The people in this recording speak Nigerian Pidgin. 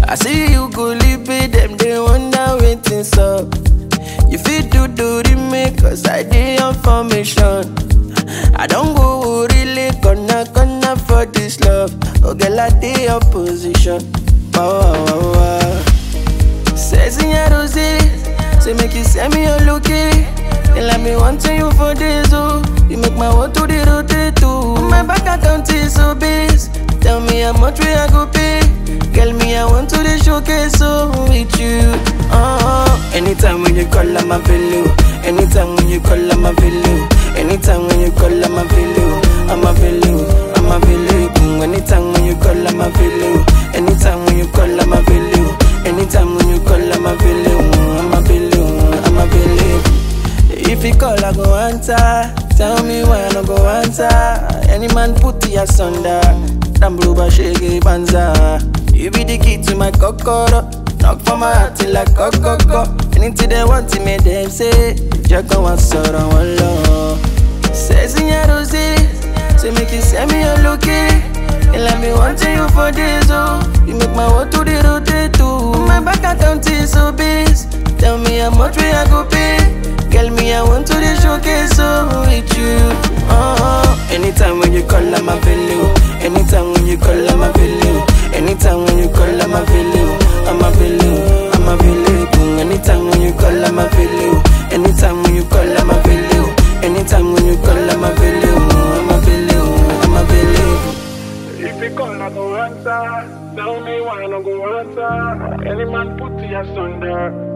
I see you go live it, them they wonder waiting up. You fit do do the make cause I dey on formation. I don't go really gonna gonna for this love. Oh girl, I dey your position. Wow, wow, wow, wow. Says in your rose, say make you send me your lookie. They let me want to you for this, oh. You make my world to the rotate too. My bank account is so base. Tell me how much we I go pay. Girl, me I want to the showcase so with you. Uh, anytime when you call, I'm available. Anytime when you call, I'm available. Anytime when you call, I'm available. I'm available. I'm available. Anytime when you call, I'm available. Anytime when you call, I'm available. Anytime when you call, I'm available. I'm available. I'm available. If you call, I go answer. Tell me why I no go answer. Any man put you asunder. Damn blue but shake banza. You be the key to my kokoro. Knock for my heart till like kokoko. Anything they want to me, them say. Just go and sort on one law. Says in your rose. Say make you send me your lookie. And let me want to you for this, oh. You make my world to the rotate too. My bank account is so base. Tell me how much we I go pay. Girl, me, I want to the showcase so with you. Uh-huh. Anytime when you call, I'm available. Anytime when you call, I'm available. Anytime when you call, I'm available. I'm available. I'm available. Anytime when you call, I'm available. Anytime when you call, I'm available. Anytime when you call, I'm available. I'm available. I'm available. If you call, I go answer. Tell me why I no go answer. Any man put you asunder.